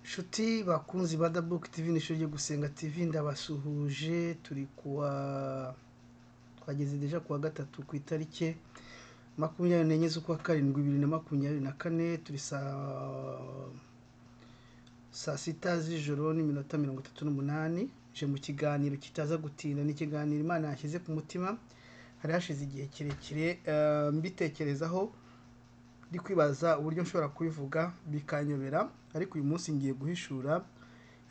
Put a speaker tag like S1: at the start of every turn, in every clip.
S1: nshuti bakunzi ba dabuke tivi n'ishuri ryo gusenga tivi ndabasuhuje turi kuwa twageze deja kuwa gatatu ku itariki makumyabiri n'enye z'ukwa karindwi bibiri na makumyabiri na kane turi saa saa sita z'ijoro n'iminota mirongo itatu n'umunani je mu kiganiro kitaza gutinda ni ikiganiro imana yashyize ku mutima hari hashize igihe kirekire eh, mbitekerezaho ndi kwibaza uburyo nshobora kubivuga bikanyobera ariko uyu munsi ngiye guhishura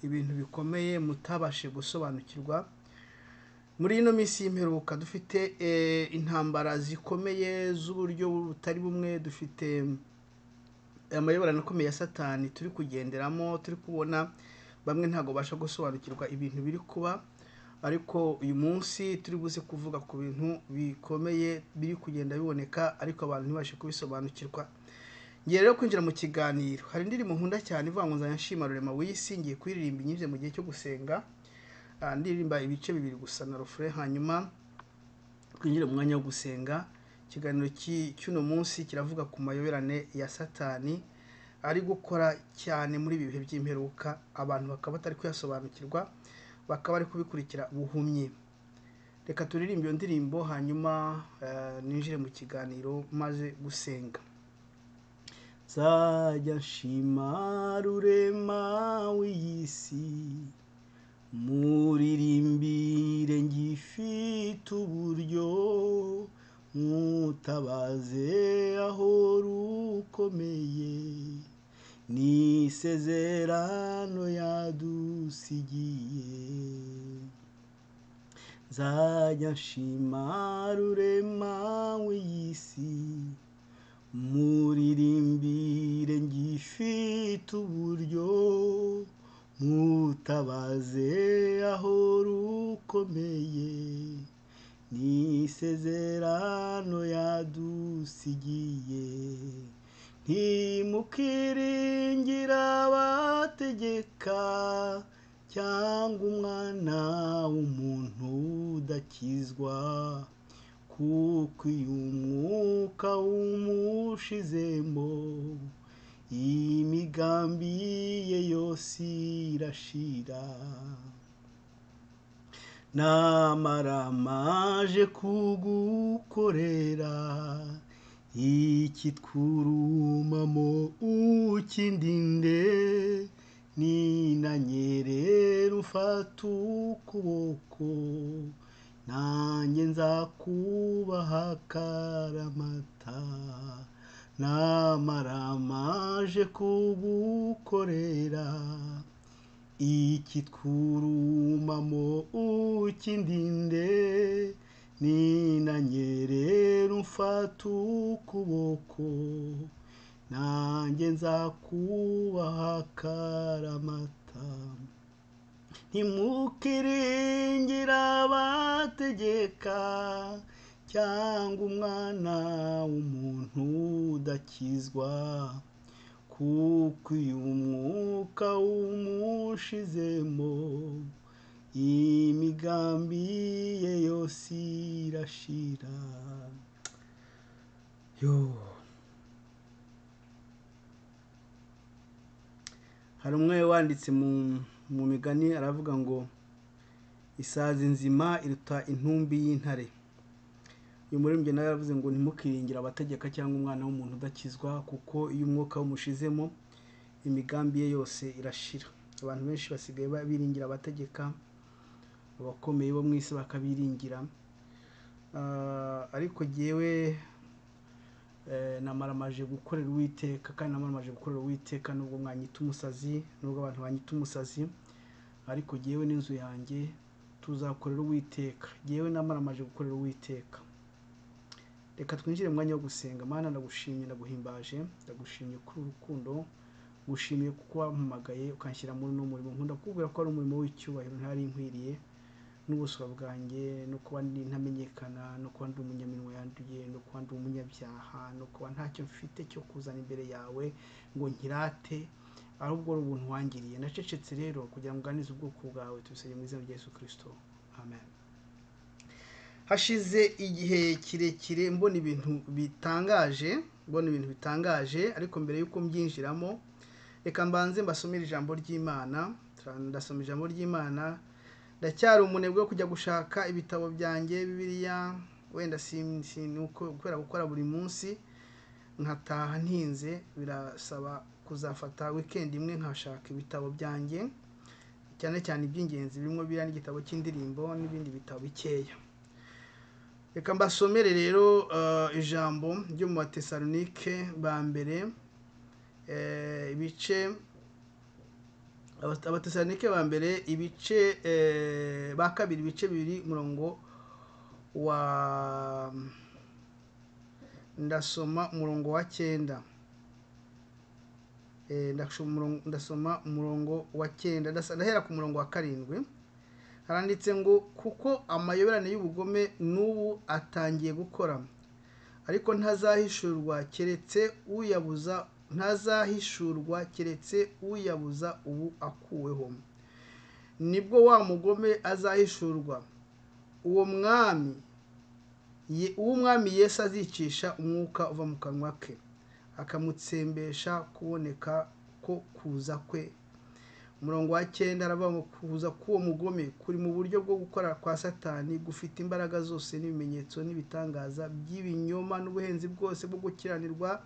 S1: ibintu bikomeye mutabashije gusobanukirwa muri ino minsi y'imperuka dufite eh, intambara zikomeye z'uburyo butari bumwe dufite amayoborano akomeye ya satani turi kugenderamo turi kubona bamwe ntabwo basha gusobanukirwa ibintu biri kuba ariko uyu munsi turi buze kuvuga ku bintu bikomeye biri kugenda biboneka ariko abantu ntibashe kubisobanukirwa ngiye rero kwinjira mu kiganiro hari indirimbo nkunda cyane ivuga ngo nzajya nshima rurema w'isi ngiye kuririmba inyuze mu gihe cyo gusenga Ah, ndirimba ibice bibiri gusa na rufure hanyuma twinjire mu mwanya wo gusenga ikiganiro cy'i- cy'uno munsi kiravuga ku mayoberane ya satani ari gukora cyane muri ibi bihe by'imperuka abantu bakaba batari kuyasobanukirwa bakaba bari kubikurikira buhumyi reka turirimbe iyo ndirimbo hanyuma eh, ninjire mu kiganiro maze gusenga nzajya nshima rurema w'iy'isi muririmbire ngifite uburyo mutabaze aho rukomeye n'isezerano yadusigiye nzajya nshima rurema w'iy'isi muririmbire ngifite uburyo mutabaze aho rukomeye n'isezerano yadusigiye ntimukiringira abategeka cyangwa umwana w'umuntu udakizwa kuko iyo umwuka wumushizemo imigambi ye yose irashira namara maje kugukorera ikitwurumamo ukindinde ninanyerera ufata ukuboko nanjye nzakubaha akaramata namara maje kugukorera ikitwurumamo ukindinde ninanyerera umfata ukuboko nanjye nzakubaha akaramata ntimukiringira abategeka cyangwa umwana w'umuntu udakizwa kuko iyo umwuka wumushizemo imigambi ye yose irashira yo hari umwe wanditse mu, mu migani aravuga ngo isazi nzima iruta intumbi y'intare uyu muririmbyi nawe yaravuze ngo ntimukiringire abategeka cyangwa umwana w'umuntu udakizwa kuko iyo umwuka wumushizemo imigambi ye yose irashira abantu benshi basigaye ba- biringira abategeka abakomeye bo mu isi bakabiringira Ah, ariko jyewe eh, namaramaje gukorera uwiteka kandi namaramaje gukorera uwiteka nubwo mwanyita umusazi nubwo abantu banyita umusazi ariko jyewe n'inzu yanjye tuzakorera uwiteka jyewe namaramaje gukorera uwiteka reka twinjire mu mwanya wo gusenga mana ndagushimye ndaguhimbaje ndagushimye kuri uru rukundo ngushimiye kuko wampamagaye ukanshyira muri uno murimo nkunda kukubwira ko ari umurimo w'icyubahiro ntari nkwiriye n'ubuswa bwanjye no kuba ndi ntamenyekana no kuba ndi umunyaminwa yanduye no kuba ndi umunyabyaha no kuba ntacyo mfite cyo kuzana imbere yawe ngo nkirate ahubwo ari ubuntu wangiriye nacecetse rero kugira ngo uganize ubwoko bwawe tubisabye mu izina rya yesu kirisito amen hashize igihe kirekire mbona ibintu bitangaje mbona ibintu bitangaje ariko mbere y'uko mbyinjiramo reka mbanze mbasomere ijambo ry'imana ndasoma ijambo ry'imana ndacyari umunebwe wo kujya gushaka ibitabo byanjye bibiliya wenda kubera gukora buri munsi nkataha ntinze birasaba kuzafata wikendi imwe nkashaka ibitabo byanjye cyane cyane iby'ingenzi birimo biriya n'igitabo cy'indirimbo n'ibindi bitabo bikeya reka mbasomere rero ijambo ryo mu batesalonike ba mbere ibice abatesalonike ba mbere ibice ba kabiri ibice bibiri umurongo wa ndasoma umurongo wa cyenda ndasoma umurongo wa cyenda ndahera ku murongo wa karindwi haranditse ngo kuko amayoberane y'ubugome n'ubu atangiye gukora ariko ntazahishurwa keretse uyabuza ntazahishurwa keretse uyabuza ubu akuweho nibwo wa mugome azahishurwa uwo mwami uwo mwami Yesu azicisha umwuka uva mu kanwa ke akamutsembesha kuboneka ko kuza kwe umurongo wa cyenda aravuga ngo kuza k'uwo mugome kuri mu buryo bwo gukora kwa satani gufite imbaraga zose n'ibimenyetso n'ibitangaza by'ibinyoma n'ubuhenzi bwose bwo gukiranirwa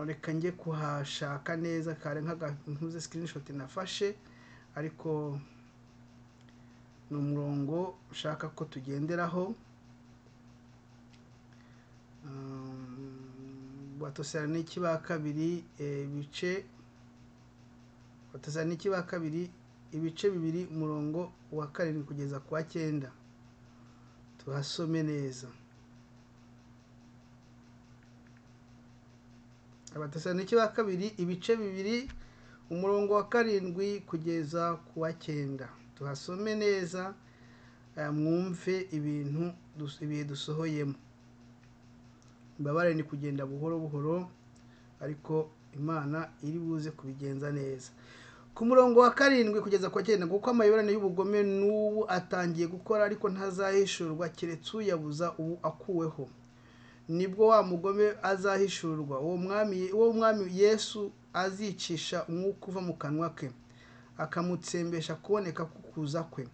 S1: reka njye kuhashaka neza kare nk'agakunze sikirinishoti nafashe ariko ni umurongo ushaka ko tugenderaho batosarani ba kabiri ibice batosarani ba kabiri ibice bibiri umurongo wa karindwi kugeza ku wa cyenda tuhasome neza abatosarani ba kabiri ibice bibiri umurongo wa karindwi kugeza ku wa cyenda tuhasome neza mwumve ibintu ibihe dusohoyemo imbabare ni kugenda buhoro buhoro ariko imana iri buze kubigenza neza ku murongo wa karindwi kugeza ku cyenda kuko amayoberane y'ubugome n'ubu atangiye gukora ariko ntazahishurwa keretse uyabuza ubu akuweho nibwo wa mugome azahishurwa uwo mwami uwo mwami yesu azicisha umwuka uva mu kanwa ke akamutsembesha kuboneka kukuza kwe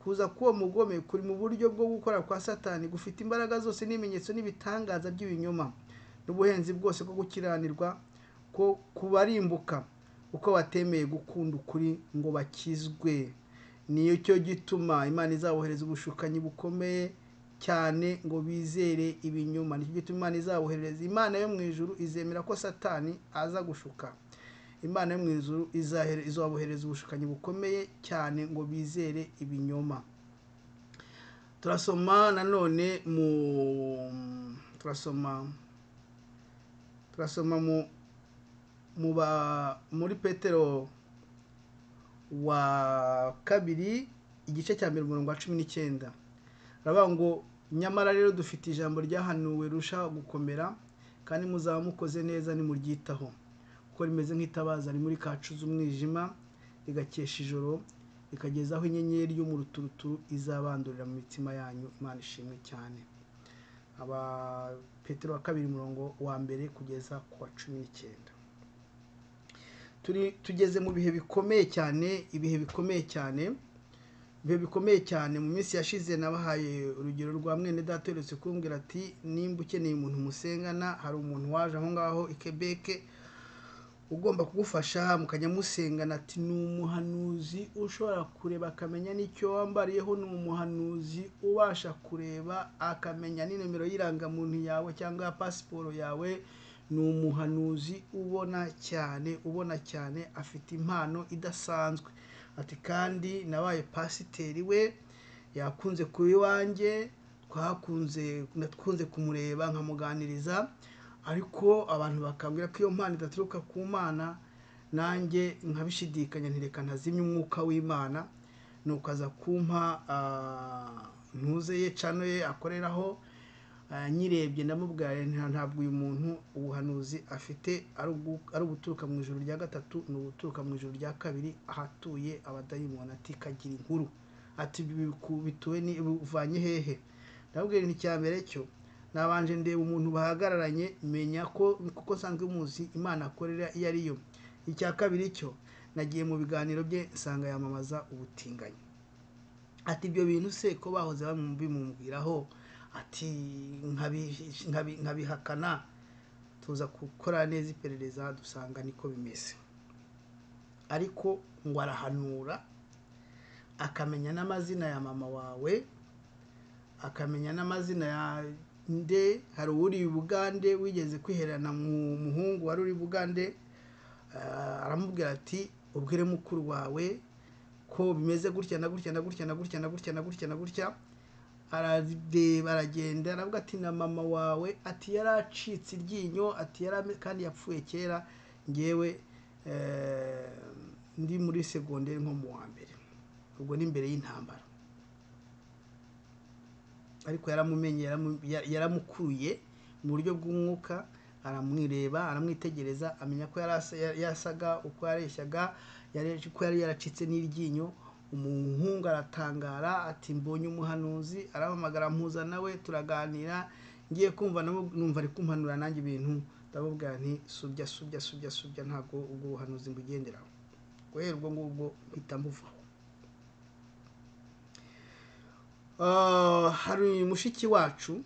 S1: kuza k'uwo mugome kuri mu buryo bwo gukora kwa satani gufite imbaraga zose n'ibimenyetso n'ibitangaza by'ibinyoma n'ubuhenzi bwose bwo gukiranirwa ko kubarimbuka uko batemeye gukunda ukuri ngo bakizwe niyo cyo gituma imana izabohereza ubushukanyi bukomeye cyane ngo bizere ibinyoma nicyo gituma imana izabohereza imana yo mu ijuru izemera ko satani aza gushuka imana yo mu ijuru izabohereza ubushukanyi bukomeye cyane ngo bizere ibinyoma turasoma nanone mu turasoma turasoma mu ba muri petero wa kabiri igice cya mbere umurongo wa cumi n'icyenda baravuga ngo nyamara rero dufite ijambo ryahanuwe rushaho gukomera kandi muzaba mukoze neza nimuryitaho kuko rimeze nk'itabaza muri kacu z'umwijima rigakesha ijoro rikagezaho inyenyeri yo mu ruturuturu izabandurira mu mitima yanyu imana ishimwe cyane aba petero wa kabiri umurongo wa mbere kugeza ku wa cumi n'icyenda tugeze mu bihe bikomeye cyane ibihe bikomeye cyane ibihe bikomeye cyane mu minsi yashize nabahaye urugero rwa mwene data uherutse kumbwira ati nimba ukeneye umuntu musengana hari umuntu waje aho ngaho i kebeke ugomba kugufasha mukajya musengana ati ni umuhanuzi ushobora kureba akamenya n'icyo wambariyeho ni umuhanuzi ubasha kureba akamenya n'inomero y'irangamuntu yawe cyangwa ya pasiporo yawe ni umuhanuzi ubona cyane ubona cyane afite impano idasanzwe ati kandi nabaye pasiteri we yakunze kuba iwanjye twakunze natwunze kumureba nkamuganiriza ariko abantu bakambwira ko iyo mpano idaturuka ku mana nanjye nkabishidikanya ntireka ntazimye umwuka w'imana nuko aza kumpa ntuze ye cano ye akoreraho nyirebye ndamubwira ntabwo uyu muntu ubuhanuzi afite ari uguturuka mu ijoro rya gatatu ni uguturuka mu ijoro rya kabiri ahatuye abadayimoni ati kagira inkuru ati bituwe ni buvanye hehe ndabwira ni icya mbere cyo nabanje ndeba umuntu bahagararanye menya ko kuko nsanzwe muzi imana akorera iyo ari yo icya kabiri cyo nagiye mu biganiro bye nsanga yamamaza ubutinganyi ati ibyo bintu se ko bahoze bimubwiraho ati nkabi- nkabi- nkabihakana tuza gukora neza iperereza dusanga niko bimeze ariko ngo arahanura akamenya n'amazina ya mama wawe akamenya n'amazina ya nde hari uri i bugande wigeze kwihererana mu muhungu wari uri i bugande ah, aramubwira ati ubwire mukuru wawe ko bimeze gutya na gutya na gutya na gutya na gutya na gutya na gutya arareba aragenda aravuga ati na mama wawe ati yaracitse iryinyo ati yarame kandi yapfuye kera ngewe eh, ndi muri segonderi nko mu wa mbere ubwo ni mbere y'intambara ariko yaramumenye yaramu- ya- yaramukuruye mu buryo bw'umwuka aramwireba aramwitegereza amenya ko yari asa- ya- yasaga uko yareshyaga yari- ko yari yaracitse n'iryinyo umuhungu aratangara ati mbonye umuhanuzi arahamagara mpuza nawe turaganira ngiye kumva nabo numva ari kumpanura nanjye ibintu ndamubwira nti subya subya subya subya ntabwo ubwo buhanuzi mbugenderaho guhera ubwo ngubwo mpita mbuvaho Ah, hari mushiki wacu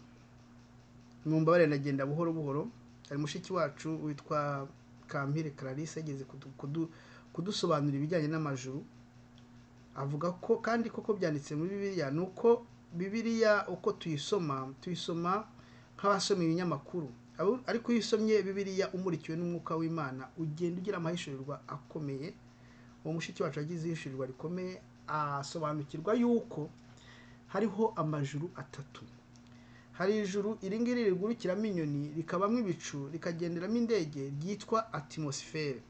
S1: mwumva nagenda buhoro buhoro hari mushiki wacu witwa kampire clarisse yageze kudu- kudu- kudusobanurira ibijyanye n'amajuru avuga ko kandi koko byanditse muri bibiliya ni uko bibiliya uko tuyisoma tuyisoma nk'abasoma ibinyamakuru Abo- ariko iyo usomye bibiliya umurikiwe n'umwuka w'imana ugenda ugira amahishurirwa akomeye uwo mushiki wacu yagize ihishurirwa rikomeye asobanukirwa yuko hariho amajuru atatu hari ijuru iri ngiri rigurukiramo inyoni rikabamo ibicu rikagenderamo indege ryitwa atimusifere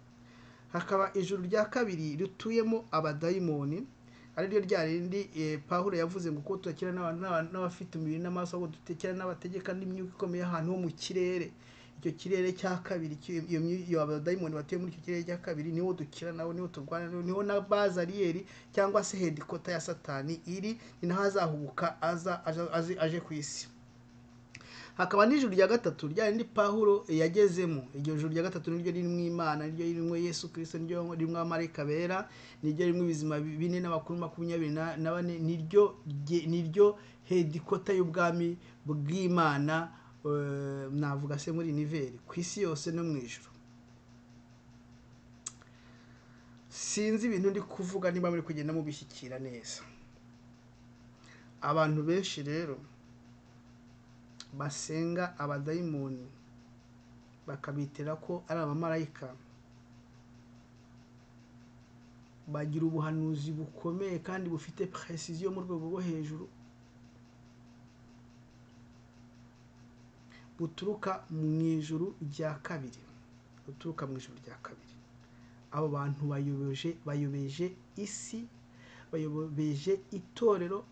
S1: hakaba ijuru rya kabiri rituyemo abadayimoni ari ryo rya rindi eh, pawulo yavuze ngo kuko tudakira n'abantu- n'abantu- n'abafite umubiri n'amaraso ahubwo dutekera n'abategeka n'imyuka ikomeye ahantu ho mu kirere icyo kirere cya kabiri cy- iyo myu- iyo abadayimoni batuye muri icyo kirere cya kabiri niho dukira nawe niho turwana nawe niho na bazariyeri cyangwa se hedikota ya satani iri ni naho azahubuka aza aje- aje- aje ku isi hakaba n'ijuru rya gatatu rya rindi pawulo yagezemo iryo juru rya gatatu niryo ririmo imana niryo ririmo yesu kirisito niryo ririmo amarayika bera niryo ririmo ibizima bine n'abakuru makumyabiri na na bane niryo rye- niryo hedikota y'ubwami bw'imana eh, navuga se muri niveri ku isi yose no mu ijuru sinzi ibintu ndi kuvuga niba muri kugenda mubishyikira neza abantu benshi rero basenga abadayimoni bakabitira ko ari abamarayika bagira ubuhanuzi bukomeye kandi bufite precision yo mu rwego rwo hejuru buturuka mu ijuru rya kabiri buturuka mu ijuru rya kabiri abo bantu bayobeje bayobeje isi bayobeje itorero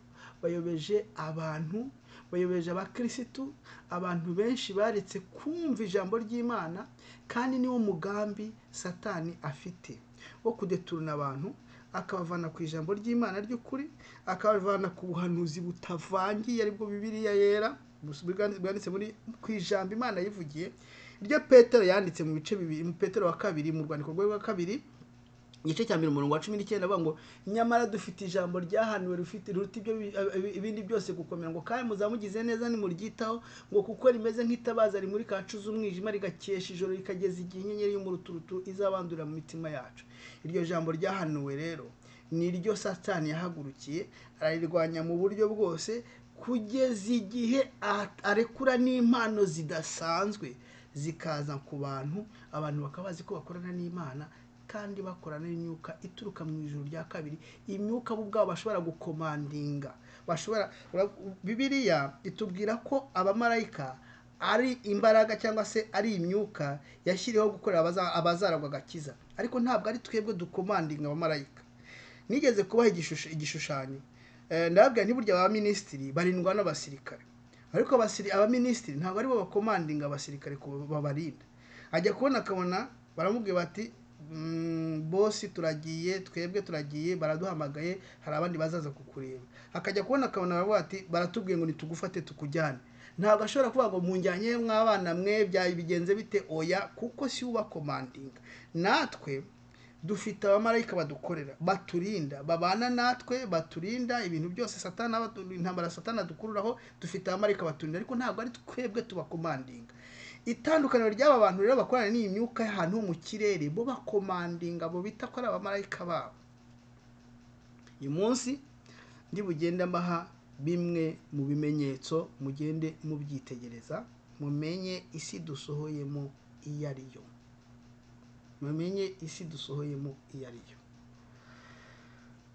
S1: bayobeje abantu bayobeje abakirisitu abantu benshi baretse kumva ijambo ry'imana kandi niwo mugambi satani afite wo kudeturuna abantu akabavana ku ijambo ry'imana ry'ukuri akabavana ku buhanuzi butavangiye aribwo bibiliya yera bus- bwanditse bwanditse muri ku ijambo imana yivugiye iryo petero yanditse mu bice bibiri mu petero wa kabiri mu rwandiko rwe rwa kabiri igice cya mbere umurongo wa cumi n'icyenda avuga ngo nyamara dufite ijambo ryahanuwe rifite riruta ibyo bi- ibi- ibindi byose gukomera ngo kandi muzamugize neza nimuryitaho ngo kuko rimeze nk'itabaza rimurika ahacu z'umwijima rigakesha ijoro rikageza igihe inyenyeri y'umuruturutu izabandurira mu mitima yacu iryo jambo ryahanuwe rero ni ryo satani yahagurukiye ararirwanya mu buryo bwose kugeza igihe a- arekura n'impano zidasanzwe zikaza ku bantu abantu bakaba bazi ko bakorana n'imana kandi bakorana n'imyuka ituruka mu ijuru rya kabiri imyuka bo ubwabo bashobora gukomandinga bashobora ura- bibiliya itubwira ko abamarayika ari imbaraga cyangwa se ari imyuka yashyiriweho gukorera abaza- abazaragwa agakiza ariko ntabwo ari twebwe dukomandinga abamarayika nigeze kubaha igishusho- igishushanyo Eh, ndababwira ntiburya abaminisitiri barindwa n'abasirikare ariko abasiri- abaminisitiri ntabwo aribo bakomandinga abasirikare ku- babarinda ajya kubona akabona baramubwira bati "Mm, bosi turagiye twebwe turagiye baraduhamagaye hari abandi bazaza kukureba akajya kubona akabona baravuga bati baratubwiye ngo nitugufate tukujyane ntabwo ashobora kuvuga ngo munjyanye mw'abana mwe byabigenze bite oya kuko si we ubakomandinga natwe dufite abamarayika badukorera baturinda babana natwe baturinda ibintu byose satana abatu- intambara satana dukururaho dufite abamarayika baturinda ariko ntabwo ari twebwe tubakomandinga itandukaniro ry'aba bantu rero bakorana n'iyi myuka y'ahantu ho mu kirere bo bakomandinga bo bita ko ari abamarayika babo uyu munsi ndi bugende mbaha bimwe mu bimenyetso mugende mubyitegereza mumenye isi dusohoyemo iyo ari yo mumenye isi dusohoyemo iyo ari yo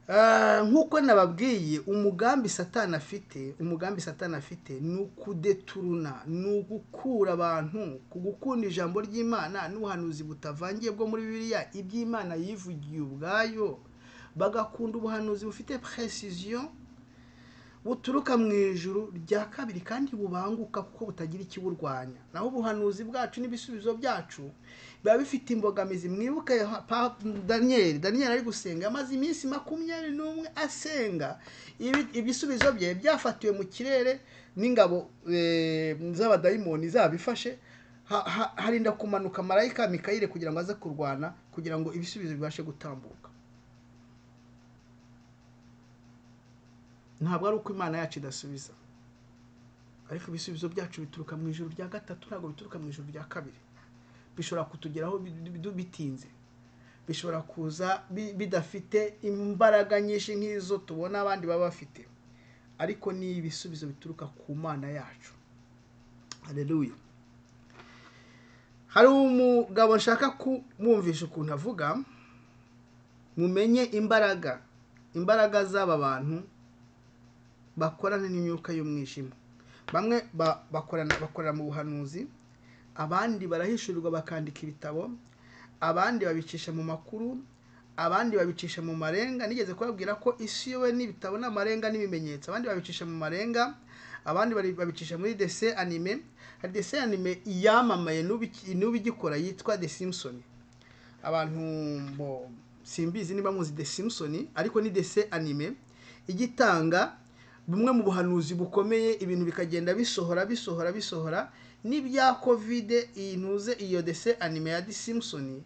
S1: Ah, nk'uko nababwiye umugambi satani afite umugambi satani afite ni ukudeturuna ni ugukura abantu ku gukunda ijambo ry'imana n'ubuhanuzi butavangiye bwo muri bibiliya iby'imana yivugiye ubwayo bagakunda ubuhanuzi bufite precision buturuka mu ijuru rya kabiri kandi bubanguka kuko butagira ikiburwanya naho ubuhanuzi bwacu n'ibisubizo byacu biba bifite imbogamizi mwibuke yoha- pa- daniyeli daniyeli ari gusenga amaze iminsi makumyabiri n'umwe asenga Ibi- ibisubizo bye byafatiwe mu kirere n'ingabo eh, z'abadayimoni zabifashe ha- ha- harinda kumanuka marayika mikayire kugira ngo aze kurwana kugira ngo ibisubizo bibashe gutambuka ntabwo ari uko imana yacu idasubiza ariko ibisubizo byacu bituruka mu ijoro rya gatatu ntabwo bituruka mu ijoro rya kabiri bishobora kutugeraho bi- bi- bi- bitinze bishobora kuza bi- bidafite imbaraga nyinshi nk'izo tubona abandi baba bafite ariko ni ibisubizo bituruka ku mana yacu hareruya hari umugabo nshaka kumwumvisha ukuntu avuga mumenye imbaraga imbaraga z'aba bantu bakorana n'imyuka y'umwijima bamwe ba- bakorana bakorera mu buhanuzi abandi barahishurirwa bakandika ibitabo abandi babicisha mu makuru abandi babicisha mu marenga nigeze kubabwira ko isi yowe n'ibitabo n'amarenga n'ibimenyetso abandi babicisha mu marenga abandi bari- babicisha muri dese anime hari dese anime yamamaye n'ubu iki- n'ubu igikora yitwa the simpson abantu bo simbizi niba muzi The Simpson ariko ni dese anime igitanga bumwe mu buhanuzi bukomeye ibintu bikagenda bisohora bisohora bisohora n'ibya kovide iyi ntuze iyo dese anime ya The Simpson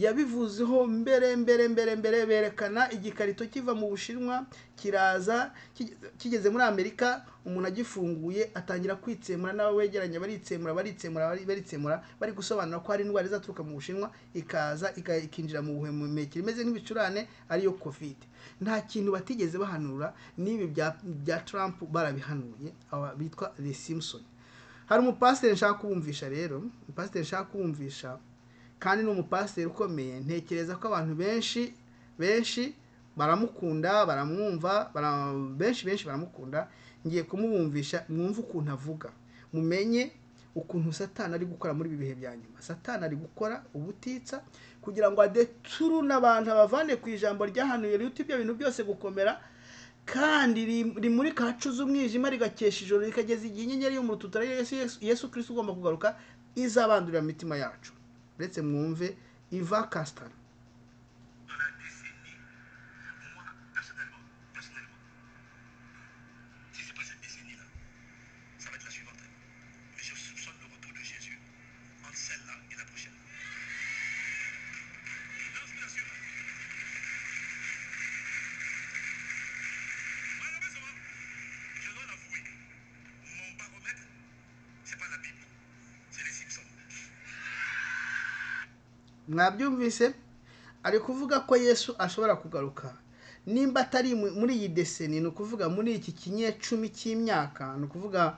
S1: yabivuzeho mbere mbere mbere mbere berekana igikarito kiva mu bushinwa kiraza kige- kigeze muri amerika umuntu agifunguye atangira kwitsemura n'abo begeranye baritsemura baritsemura bari- baritsemura bari gusobanura ko hari indwara izaturuka mu bushinwa ikaza ika- ikinjira mu buhumekero imeze nk'ibicurane ariyo covid nta kintu batigeze bahanura n'ibi bya bya trump barabihanuye aba bitwa the simpson hari umupasiteri nshaka kubumvisha rero umupasiteri nshaka kubumvisha kandi ni umupasiteri ukomeye ntekereza ko abantu benshi benshi baramukunda baramwumva bara- benshi benshi baramukunda ngiye kumubumvisha mwumve ukuntu avuga mumenye ukuntu satani ari gukora muri ibi bihe bya nyuma satani ari gukora ubutitsa kugira ngo adeturune abantu abavane ku ijambo ryahanuye riruta ibyo bintu byose gukomera kandi ri- rimurika hacuze umwijima rigakesha ijoro rikageza igihe inyenyeri yo mu rututu ari yo Yesu- Yesu- yesu kirisito ugomba kugaruka izabandurira mu mitima yacu uretse mwumve iva kasitani
S2: dans la décennie, moi, personnellement, personnellement, si c'est pas cette décennie-là, ça va être la suivante. Mais je soupçonne le retour de Jésus entre celle-là et la prochaine. Non, je vous assure. Malheureusement, je dois l'avouer, mon baromètre, c'est pas la Bible, c'est les Simpsons.
S1: mwabyumvise ari kuvuga ko yesu ashobora kugaruka nimba atari mu- muri iyi deseni ni ukuvuga muri iki kinyecumi cy'imyaka ni ukuvuga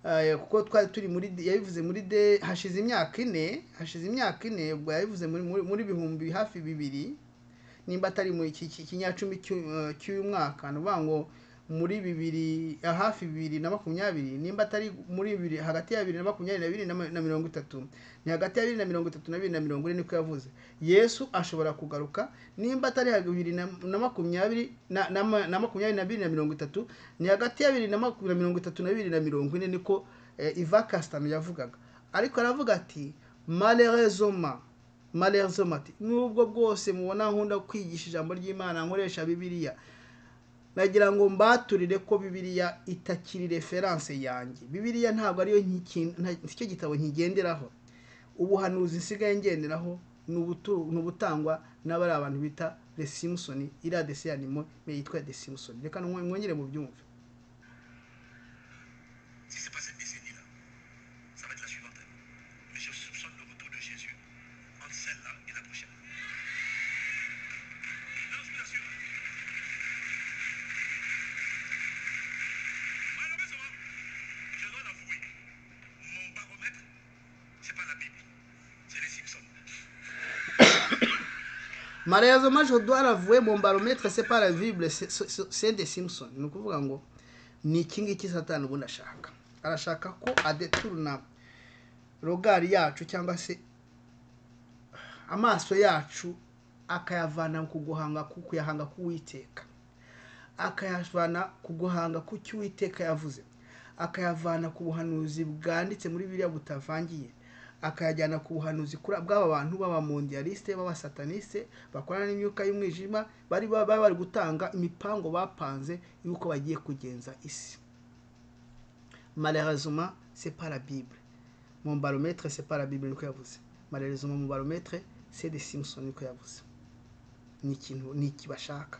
S1: eh, kuko twari turi muri yabivuze muri de hashize imyaka ine hashize imyaka ine ubwo yabivuze muri muri- muri ibihumbi hafi bibiri nimba atari mu iki iki- kinyacumi cy'u- eh, cy'uyu mwaka ni ukuvuga ngo muri bibiri eh, hafi bibiri na makumyabiri nimba atari muri bibiri hagati ya bibiri na makumyabiri na bibiri na ma- na mirongo itatu ni hagati ya bibiri na mirongo itatu na bibiri na mirongo ine niko yavuze yesu ashobora kugaruka nimba atari hagati bibiri na na makumyabiri na- na ma- na makumyabiri na bibiri na mirongo itatu ni hagati ya bibiri na maku- na mirongo itatu na bibiri na mirongo ine niko eh, iva kasitano yavugaga ariko aravuga ati malerezoma malerezoma ati nubwo bwose mubona nkunda kwigisha ijambo ry'imana nkoresha bibiliya nagira ngo mbaturire ko bibiriya itakiri referanse yanjye bibiriya ntabwo ariyo nki- nta- nicyo gitabo nkigenderaho ubuhanuzi nsigaye ngenderaho ni ubutu- ni ubutangwa n'abari abantu bita the simpson iriya desi yanimo yitwa the simpson reka nwe- mwongere mubyumve
S2: Si c'est pas cette décennie-là, ça va être la suivante. Mais je soupçonne le retour de Jésus entre celle-là et la prochaine. Non, je vous assure. Malheureusement, je dois l'avouer, mon baromètre, c'est pas la Bible, c'est les Simpsons.
S1: malheureusement je dois l'avouer mon baromètre c'est pas la bible c'est- c'est c'est des simpson ni ukuvuga ngo ni iki ngiki satani ubundi ashaka arashaka ko adeturuna rogari yacu cyangwa se amaso yacu akayavana ku guhanga ku kuyahanga k'uwiteka akayavana ku guhanga ku cyo uwiteka yavuze akayavana ku buhanuzi bwanditse muri biriya butavangiye akayajyana ku buhanuzi kuri bw'aba bantu b'abamondialiste b'abasataniste bakorana n'imyuka y'umwijima bari baba bari gutanga imipango bapanze y'uko bagiye kugenza isi malheureusement c'est pas la bible mon baromètre c'est pas la bible niko yavuze malheureusement mon baromètre c'est des simpson niko yavuze ni ikintu ni iki bashaka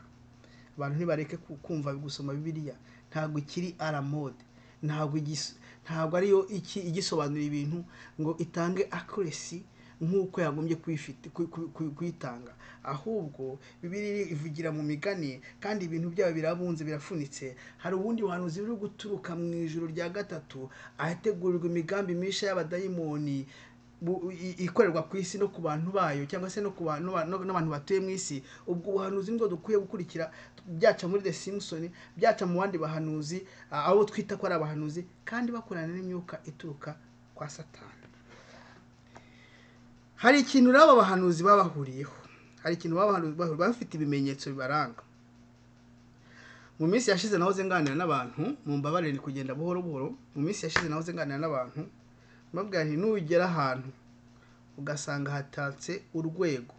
S1: abantu ntibareke ku- kumva gusoma bibiliya ntabwo ikiri aramode ntabwo igis- ntabwo ariyo iki igisobanura ibintu ngo itange accuracy nk'uko yagombye kuyifite- ku- ku- ku- kuyitanga ahubwo bibiliya ivugira mu migani kandi ibintu byayo birabunze birafunitse hari ubundi buhanuzi buri guturuka mu ijoro rya gatatu ahategurirwa imigambi mishya y'abadayimoni bu- i- ikorerwa ku isi no ku bantu bayo cyangwa se no ku bantu ba- no- n'abantu batuye mu isi ubwo buhanuzi nibwo dukwiye gukurikira byaca muri the simpson byaca mu bandi bahanuzi a- abo twita ko ari abahanuzi kandi bakorana n'imyuka ituruka kwa satani hari ikintu rero aba bahanuzi baba bahuriyeho hari ikintu baba bahanuzi bahuriyeho baba bafite ibimenyetso bibaranga mu minsi yashize nahoze nganira n'abantu mu mbabarire ni kugenda buhoro buhoro mu minsi yashize nahoze nganira n'abantu mbabwira nti nugera ahantu ugasanga hatatse urwego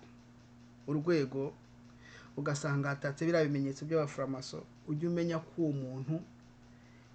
S1: urwego ugasanga hatatse biriya bimenyetso by'abaforomaso ujye umenya ko uwo muntu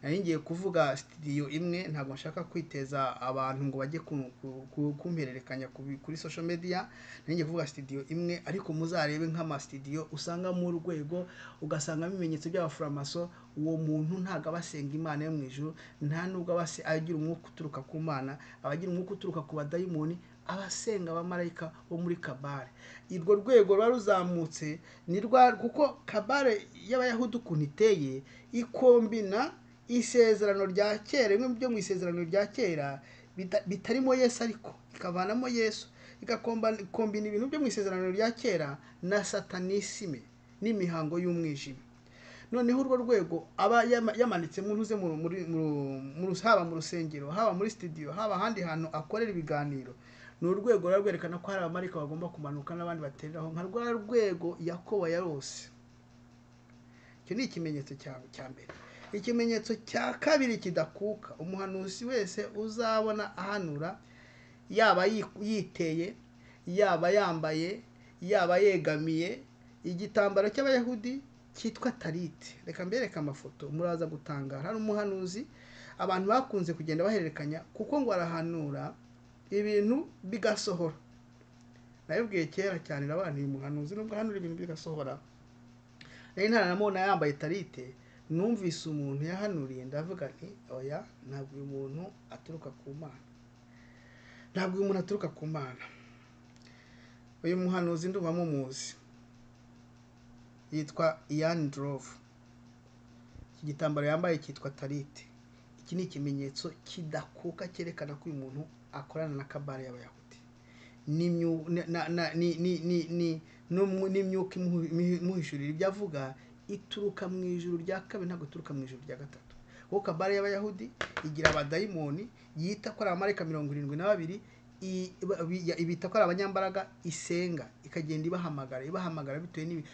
S1: nari ngiye kuvuga sitidiyo imwe ntabwo nshaka kwiteza abantu ngo bajye ku- ku- ku- kumpererekanya ku bi- kuri social media nari ngiye kuvuga sitidiyo imwe ariko muzarebe nk'amasitidiyo usangamo urwego ugasangamo ibimenyetso by'abaforomaso uwo muntu ntabwo aba asenga imana yo mu ijuru nta nubwo aba ase- agira umwuka uturuka ku mana aba agira umwuka uturuka ku badayimoni aba asenga abamarayika bo muri kabare urwo rwego ruba ruzamutse ni rwa kuko kabare y'abayahudi ukuntu iteye ikombina isezerano rya kera bimwe byo mu isezerano rya kera bita- bitarimo yesu ariko ikavanamo yesu igakombina ibintu byo mu isezerano rya kera na satanisime n'imihango y'umwijima noneho urwo rwego aba yama- yamanitse mu ntuze mu- muri- mu- mu rus- haba mu rusengero haba muri sitidiyo haba ahandi hantu akorera ibiganiro ni urwego ruba rwerekana ko hari abamarika bagomba kumanuka n'abandi batereraho nka rwa rwego yakobo yarose icyo ni ikimenyetso cya- cya mbere ikimenyetso cya kabiri kidakuka umuhanuzi wese uzabona ahanura yaba yi- yiteye yaba yambaye yaba yegamiye igitambaro cy'abayahudi cyitwa tariti reka mbereke amafoto muraza gutangara hari umuhanuzi abantu bakunze kugenda bahererekanya kuko ngo arahanura ibintu bigasohora nabibwiye kera cyane n'abantu uyu muhanuzi nubwo ahanura ibintu bigasohora nari ntaranamubona yambaye tarite numvise umuntu yahanuriye ndavuga nti oya ntabwo uyu muntu aturuka ku mana ntabwo uyu muntu aturuka ku mana uyu muhanuzi ndumva mumuzi yitwa iyani dorovu iki gitambaro yambaye cyitwa tarite iki ni ikimenyetso kidakuka cyerekana ko uyu muntu akorana na kabare y'abayahudi n'imyu- na- na- na- ni- ni- ni- ni- n'umw- n'imyuka imuhu- imuhu- imuhishurira ibyo avuga ituruka mu ijuru rya kabiri ntabwo ituruka mu ijuru rya gatatu kuko kabare y'abayahudi igira abadayimoni yita ko ari abamarayika mirongo irindwi na babiri i- ba- bi- ya- ibita ko ari abanyambaraga isenga ikagenda ibahamagara ibahamagara bitewe n'ibi-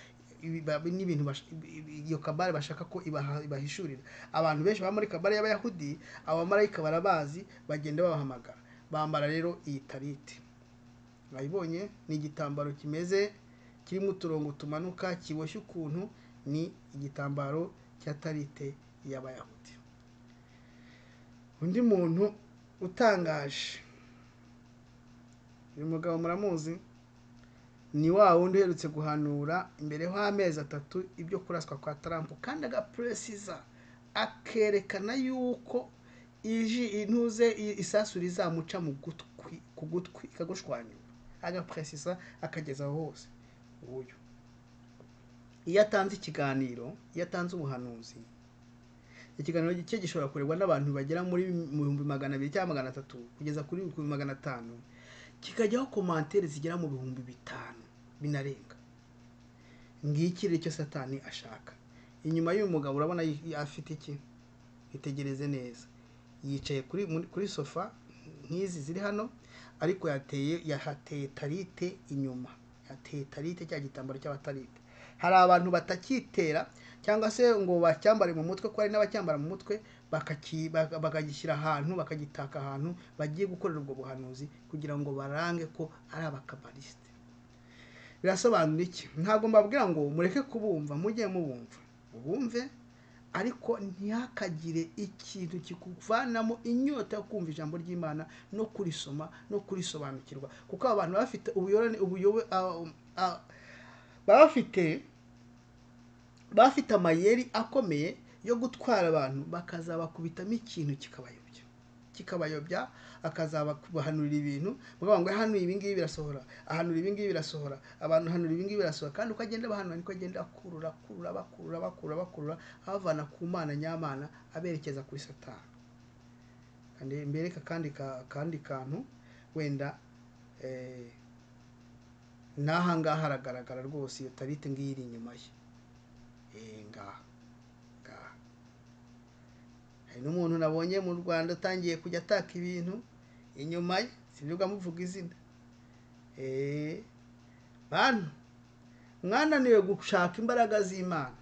S1: ibi- ba- n'ibintu bash- ibi- ibi- iyo kabare bashaka ko ibaha- ibahishurira abantu benshi baba muri kabare y'abayahudi abamarayika barabazi bagenda babahamagara bambara rero iyi tarite mwayibonye ni igitambaro kimeze kirimo uturongo tumanuka kiboshye ukuntu ni igitambaro cya tarite y'abayahudi undi muntu utangaje uyu mugabo muramuzi ni wa wundi uherutse guhanura imbere y'amezi atatu ibyo kuraswa kwa tarampo kandi agapuresiza akerekana yuko iji intuze i- isasu rizamuca mu gutwi ku gutwi ikagushwanyura agapuresiza akageza aho hose nguyu iyo atanze ikiganiro iyo atanze ubuhanuzi ikiganiro cye gishobora kurebwa n'abantu bagera muri mu bihumbi magana abiri cyangwa magana atatu kugeza kuri ku bihumbi magana atanu kikajyaho komantere zigera mu bihumbi bitanu binarenga ngiki rero icyo satani ashaka inyuma y'uyu mugabo urabona yi- afite iki itegereze neza yicaye kuri muri- kuri sofa nk'izi ziri hano ariko yateye yahateye tarite inyuma yateye tarite cya gitambaro cy'abatarite hari abantu batakitera cyangwa se ngo bacyambare mu mutwe ko hari n'abacyambara mu mutwe bakaki- baka- bakagishyira ahantu bakagitaka ahantu bagiye gukorera ubwo buhanuzi kugira ngo barange ko ari abakabarisite birasobanura iki ntabwo mbabwira ngo mureke kubumva mujye mubumva bumve ariko ntihakagire ikintu kikuvanamo inyota yo kumva ijambo ry'imana no kurisoma no kurisobanukirwa kuko aba bantu baba bafite ubuyorane ubuyobe ah, ah, baba bafite baba bafite amayeri akomeye yo gutwara abantu bakazabakubitamo ikintu kikabayobya kikabayobya akazabahanurira ibintu mugabo ngo hanuye ibingibi birasohora ahanura ibingibi birasohora abantu hanura ibingibi birasohora kandi uko agenda abahanura niko agenda akurura akurura bakurura bakurura bakurura abavana ku mana nyamana aberekeza kuri satani kandi mbereka kandi ka- kandi kantu wenda eh, n'ahangaha haragaragara rwose iyo tarite ngiyi iri inyuma ye Eh, ngaha ngaha hari n'umuntu nabonye mu rwanda utangiye kujya ataka ibintu inyuma ye sibyo amuvuga izina Eh, bantu mwananiwe gushaka imbaraga z'imana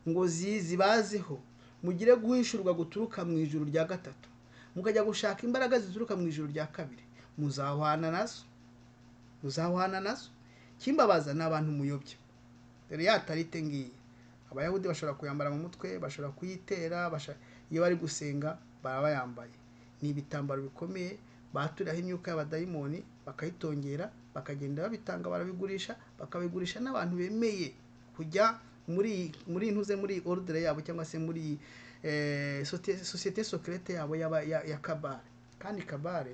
S1: ngo zizi baziho mugire guhishurwa guturuka mu ijuru rya gatatu mukajya gushaka imbaraga zituruka mu ijuru rya kabiri muzahwana nazo muzahwana nazo kimbabaza ni abantu muyobya dore ya tarite ngiyi abayahudi bashobora kuyambara mu mutwe bashobora kuyitera basha- iyo bari gusenga baraba yambaye ni ibitambaro bikomeye baturiraho imyuka y'abadayimoni bakayitongera bakagenda babitanga barabigurisha bakabigurisha n'abantu bemeye kujya muri muri ntuze muri ordre yabo cyangwa se muri eh, sote- societe secrete yabo y'aba- ya, ya kabare kandi kabare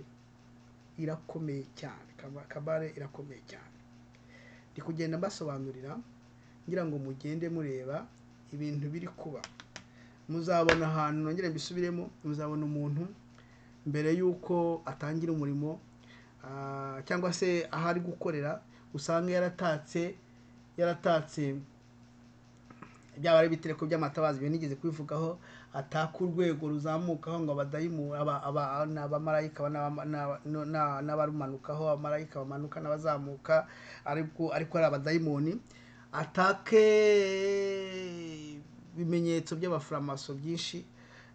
S1: irakomeye cyane Kaba- kabare irakomeye cyane ndi kugenda mbasobanurira ngira ngo mugende mureba ibintu biri kuba muzabona ahantu nongere mbisubiremo muzabona umuntu mbere y'uko atangira umurimo ah, cyangwa se aho ari gukorera usanga yaratatse yaratatse byaba ari ibitereko by'amatabazi biba nigeze kubivugaho ataka urwego ruzamukaho ngo abadayimu aba- aba- ni abamarayika aba- n'aba- n'aba- no- na- n'abarumanukaho abamarayika bamanuka n'abazamuka ariko ariko ari abadayimoni atake ibimenyetso by'abafuramaso byinshi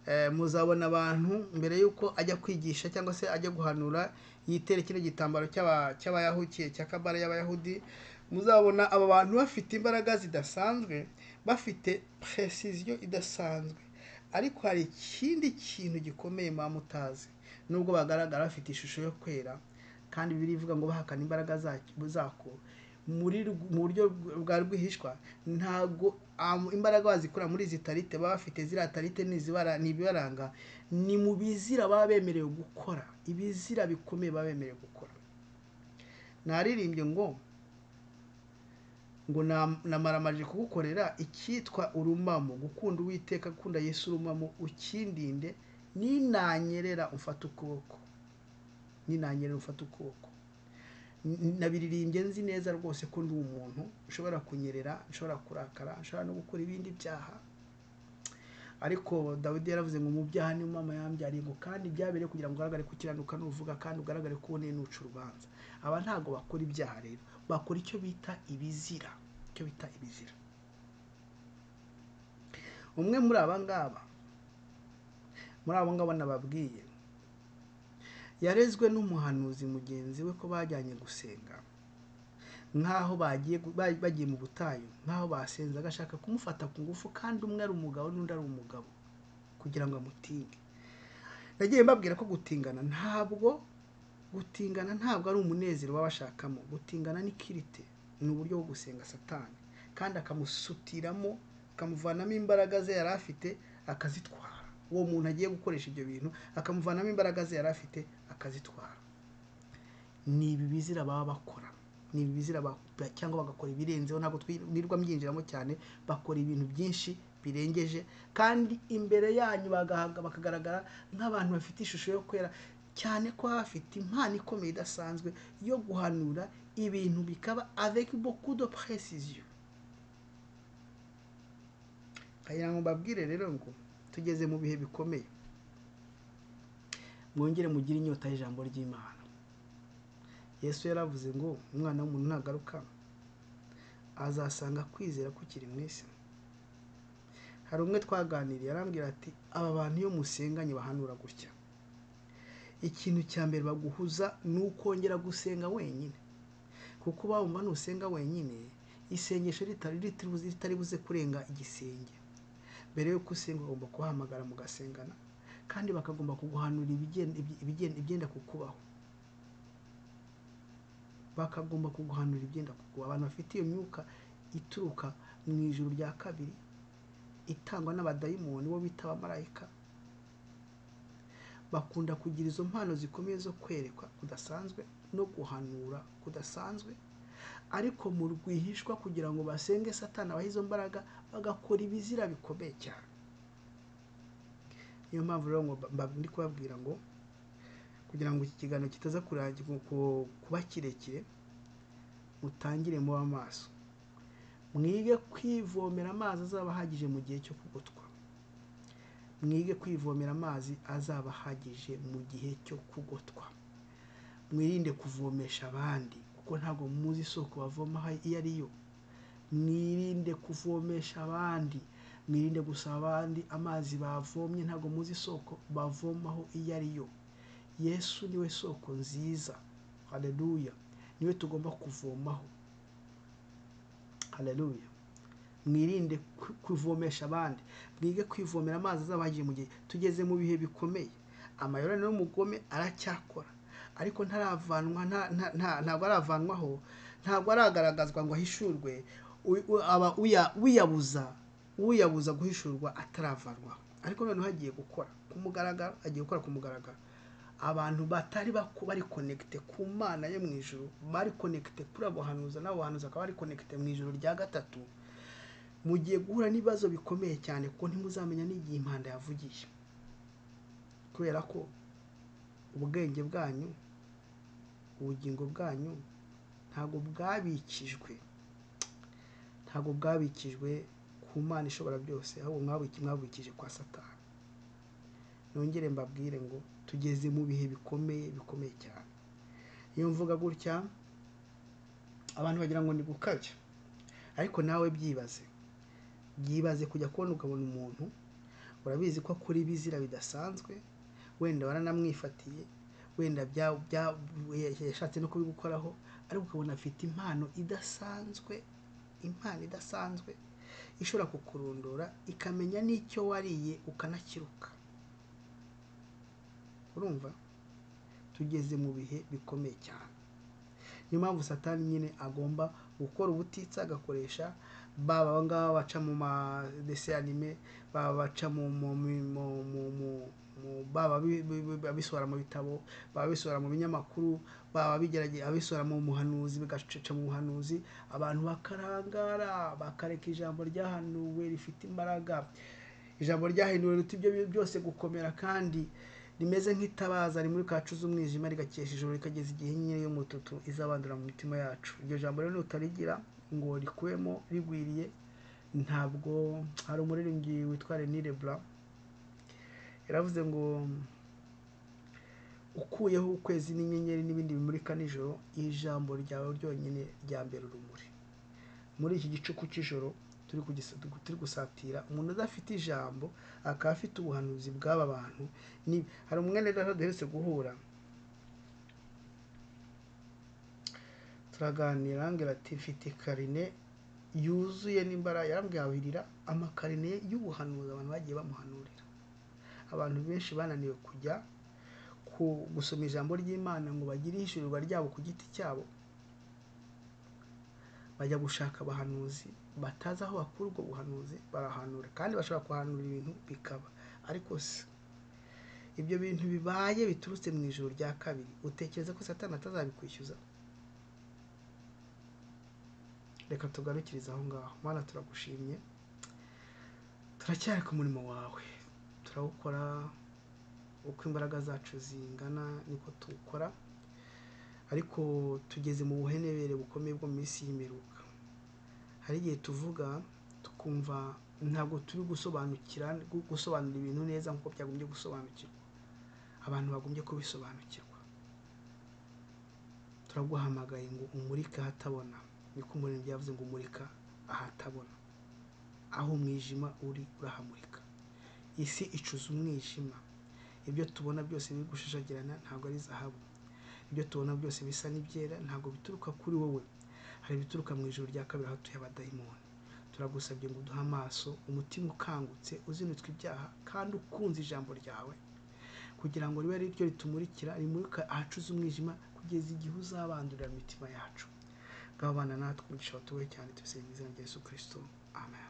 S1: Eh, muzabona abantu mbere y'uko ajya kwigisha cyangwa se ajya guhanura yitere kino gitambaro cy'aba- cy'abayahukiye cya kabare y'abayahudi muzabona aba bantu bafite imbaraga zidasanzwe bafite precision idasanzwe ariko hari ikindi kintu gikomeye muba mutazi nubwo bagaragara bafite ishusho yo kwera kandi bibiri ivuga ngo bahakana imbaraga zacyo- zako muri rw- mu buryo bw- bwa rwihishwa ntabwo am- imbaraga bazikura muri izi tarite baba bafite ziriya tarite ni izibara- ni ibibaranga ni mu bizira baba bemerewe gukora ibizira bikomeye baba bemerewe gukora naririmbye ngo ngo na- namaramaje kugukorera icyitwa urumamo gukunda uwiteka gukunda yesu urumamo ukindinde ninanyerera umfata ukuboko ninanyerera umfata ukuboko N- nabiririmbye nzi neza rwose ko ndi umuntu ushobora kunyerera ushobora kurakara ushobora no gukora ibindi byaha ariko dawidi yaravuze ngo mu byaha niyo mama yambyariye ngo kandi byabereye kugira ngo ugaragare gukiranuka n'uvuga kandi ugaragare ko uboneye n'uca urubanza aba ntabwo bakora ibyaha rero bakora icyo bita ibizira icyo bita ibizira umwe muri aba ngaba muri abo ngabo nababwiye yarezwe n'umuhanuzi mugenzi we ko bajyanye gusenga nk'aho bagiye gu- ba- bagiye mu butayu nk'aho basenze agashaka kumufata ku ngufu kandi umwe ari umugabo n'undi ari umugabo kugira ngo amutinge nagiye mbabwira ko gutingana ntabwo gutingana ntabwo ari umunezero w'abashakamo gutingana ni kirite ni uburyo bwo gusenga satani kandi akamusutiramo akamuvanamo imbaraga ze yari afite akazitwara uwo muntu agiye gukoresha ibyo bintu akamuvanamo imbaraga ze yari afite akazitwara ni ibi bizira baba bakora ni ibi bizira ba- cyangwa bagakora ibirenzeho ntabwo twirirwa mbyinjiramo cyane bakora ibintu byinshi birengeje kandi imbere yanyu bagahaga bakagaragara nk'abantu bafite ishusho yo kwera cyane ko baba bafite impano ikomeye idasanzwe yo guhanura ibintu bikaba avec beaucoup de précision nkagira ngo mbabwire rero ngo tugeze mu bihe bikomeye mwongere mugire inyota y'ijambo ry'imana yesu yaravuze ngo umwana w'umuntu nagaruka azasanga kwizera kukiri mu isi hari umwe twaganiriye arambwira ati aba bantu iyo musenganye bahanura gutya ikintu cya mbere baguhuza ni ukongera gusenga wenyine kuko bumva nusenga wenyine isengesho ritari ritari- ritari buze kurenga igisenge mbere yuko usenga ugomba kubahamagara mugasengana kandi bakagomba kuguhanura ibigenda- ibigenda ibigenda kukubaho bakagomba kuguhanura ibyenda kuguha abantu bafite iyo myuka ituruka mu ijuru rya kabiri itangwa n'abadayimoni bo bita abamarayika bakunda kugira izo mpano zikomeye zo kwerekwa kudasanzwe no guhanura kudasanzwe ariko mu rwihishwa kugira ngo basenge satani abahe izo mbaraga bagakora ibizira bikomeye cyane niyo mpamvu rero ngo mba- mba- ndi kubabwira ngo kugira ngo iki kiganiro kitaza kurangira ku- kuba kirekire mutangire muba amaso mwige kwivomera amazi azaba ahagije mu gihe cyo kugotwa mwige kwivomera amazi azaba ahagije mu gihe cyo kugotwa mwirinde kuvomesha abandi kuko ntabwo muzi isoko bavomaho iyo ari yo mwirinde kuvomesha abandi mwirinde gusaba abandi amazi bavomye ntabwo muzi isoko bavomaho iyo ari yo yesu niwe soko nziza haleluya niwe tugomba kuvomaho haleluya mwirinde ku- kuvomesha abandi mwige kwivomera amazi azabahagije mu gihe tugeze mu bihe bikomeye amayorane n'umugome aracyakora ariko ntaravanwa nta- nta- nta- ntabwo aravanwaho ntabwo aragaragazwa ngo ahishurwe u- u- aba uya- uyabuza uyabuza guhishurwa ataravanwaho ariko noneho agiye gukora ku mugaragaro agiye gukora ku mugaragaro abantu batari baku- bari konegite ku mana yo mu ijuru bari konegite kuri abo bahanuza n'abo bahanuza bakaba bari konegite mu ijuru rya gatatu mugiye guhura n'ibibazo bikomeye cyane kuko ntimuzamenya n'igihe impanda yavugiye kubera ko ubwenge bwanyu ubugingo bwanyu ntabwo bwabikijwe ntabwo bwabikijwe ku mana ishobora byose ahubwo mwabiki- mwabikije kwa satani nongere mbabwire ngo tugeze mu bihe bikomeye bikomeye cyane iyo mvuga gutya abantu bagira ngo ni gukabya ariko nawe byibaze byibaze kujya kubona ukabona umuntu urabizi ko akora ibizira bidasanzwe wenda waranamwifatiye wenda bya- bya- yashatse no kubigukoraho ariko ukabona afite impano idasanzwe impano idasanzwe ishobora kukurondora ikamenya n'icyo wariye ukanakiruka urumva tugeze mu bihe bikomeye cyane niyo mpamvu satani nyine agomba gukora ubutitsa agakoresha baba aba ngaba baca mu ma dese anime baba baca mu mu mu- mu- mu- mu- mu- baba bi- bi- bi- babisohora mu bitabo baba bisohora mu binyamakuru baba bigerage abisohora mu muhanuzi bigacaca mu buhanuzi abantu bakarangara bakareka ijambo ryahanuwe rifite imbaraga ijambo ryahinduwe riruta ibyo bintu byose gukomera kandi rimeze nk'itabaza rimuri kacu z'umwijima rigakesha ijoro rikageza igihe inyenyeri y'umututu izabandura mu mitima yacu iryo jambo rero nutarigira ngo rikuwemo rigwiriye ntabwo hari umuririmbyi witwa René Leblanc yaravuze ngo ukuyeho ukwezi n'inyenyeri n'ibindi bimurika nijoro ijambo ryawe ryonyine ryambera urumuri muri iki gicuku cy'ijoro turi kugis- turi gusatira umuntu udafite ijambo akaba afite ubuhanuzi bw'aba bantu ni hari umwene rero duherutse guhura turaganira arambwira ati mfite karine yuzuye n'imbaraga yarambwira abirira amakarine y'ubuhanuzi abantu bagiye bamuhanurira abantu benshi bananiwe kujya ku- gusoma ijambo ry'imana ngo bagire ihishurirwa ryabo ku giti cyabo bajya gushaka abahanuzi batazi aho bakura ubwo buhanuzi barahanura kandi bashobora kuhanura ibintu bikaba ariko se ibyo bintu bibaye biturutse mu ijoro rya kabiri utekereza ko satani atazabikwishyuza reka tugarukirize aho ngaho mana turagushimye turacyari ku murimo wawe turawukora uko imbaraga zacu zingana niko tuwukora ariko tugeze mu buhenebere bukomeye bwo mu minsi y'imiruka hari igihe tuvuga tukumva ntabwo turi gusobanukira gu- gusobanura ibintu neza nk'uko byagombye gusobanukirwa abantu bagombye kubisobanukirwa turaguhamagaye ngo umurike ahatabona niko umuremyi yavuze ngo umurika ahatabona aho umwijima uri urahamurika isi icuza umwijima ibyo tubona byose biri gushashagirana ntabwo ari zahabu ibyo tubona byose bisa n'ibyera ntabwo bituruka kuri wowe hari ibituruka mu ijoro rya kabiri aho tuye abadayimoni turagusabye ngo uduhe amaso umutima ukangutse uzinutswe ibyaha kandi ukunze ijambo ryawe kugira ngo ribe ari ryo ritumurikira rimurika ahacuze umwijima kugeza igihe uzabandurira mu mitima yacu ngabo bana natwe umugisha watuwe cyane tubisabye mu izina rya yesu kirisito amen